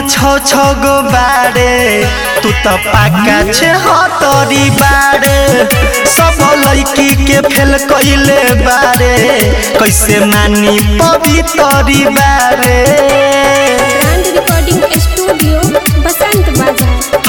छो छो गो बारे तू तो पाका छे हतरी बारे सब लड़की के फेल कइले बारे कैसे मानी पवितरी बारे ब्रांड रिकॉर्डिंग स्टूडियो बसंत बाजार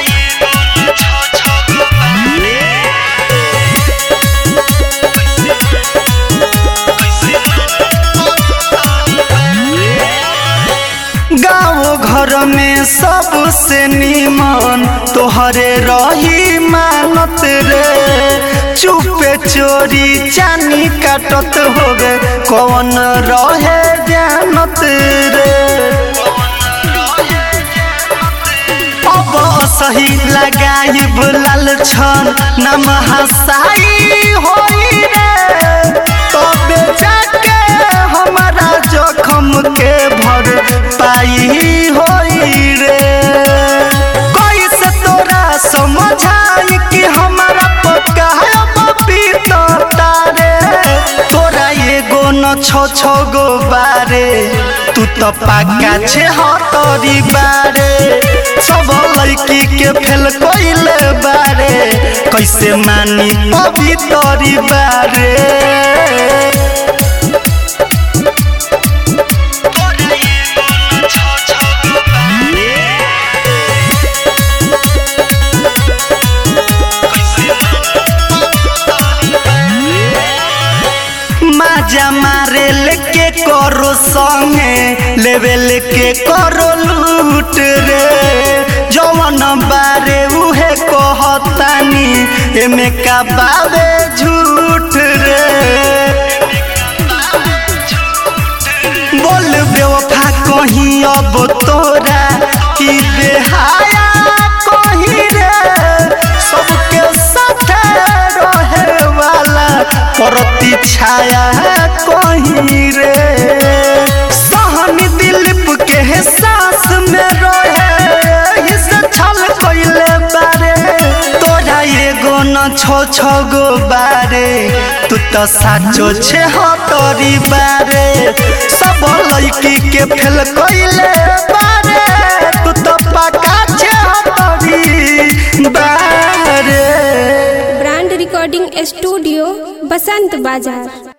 गाँव घर में सबसे निमन तोहरे रही मानत रे चुपे चोरी चानी काटत होगे कौन रहे जानत रे अब सही लगाइब लाल छन नम हसाई होई रे तबे जाके हमारा जखम के भर पाई होई रे कैसे तोरा समझाई कि हमारा पक्का है पपीता रे तोरा एगो न छो छो गो बारे तू तो पाका छे हतरी बारे सब लड़की के फेल कइले बारे कैसे मानी पवितरी बारे माजा मारे लेके करो संगे लेवे लेके करो लूट रे जवन बारे उहे कहतानी एमे का बावे झूठ रे बोल बेवफा कहीं अब तोरा की बेहाया कहीं रे सबके साथ रहे वाला परती छाया कहीं रे सहन दिलीप के सास में रहे हिस छल कइले बारे तोरा एगो न छो छो गो बारे तू तो साचो छे हतरी बारे सब लड़की के फेल कइले बारे तू तो पका छे हतरी बारे ब्रांड रिकॉर्डिंग स्टूडियो बसंत बाजार